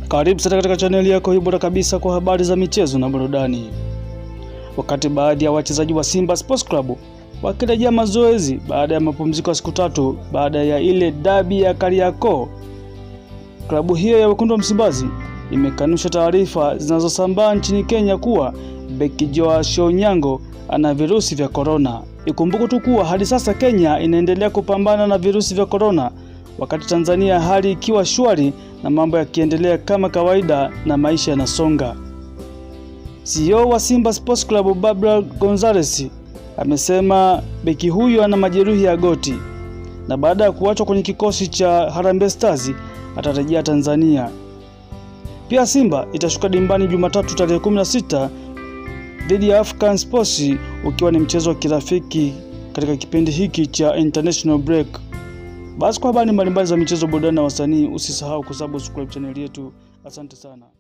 Karibu sana katika chaneli yako hii bora kabisa kwa habari za michezo na burudani. Wakati baadhi ya wachezaji wa Simba Sports Club wakirejea mazoezi baada ya mapumziko ya siku tatu baada ya ile dabi ya Kariakoo, klabu hiyo ya wekundu wa Msimbazi imekanusha taarifa zinazosambaa nchini Kenya kuwa beki Joash Onyango ana virusi vya korona. Ikumbuke tu kuwa hadi sasa Kenya inaendelea kupambana na virusi vya korona, wakati Tanzania hali ikiwa shwari na mambo yakiendelea kama kawaida na maisha yanasonga. CEO wa Simba Sports Club Barbara Gonzalez amesema beki huyo ana majeruhi ya goti na baada ya kuachwa kwenye kikosi cha Harambee Stars atarejea Tanzania. Pia Simba itashuka dimbani Jumatatu tarehe 16 dhidi ya African Sports ukiwa ni mchezo wa kirafiki katika kipindi hiki cha international break. Basi kwa habari mbalimbali za michezo, burudani na wasanii, usisahau kusubscribe chaneli yetu. Asante sana.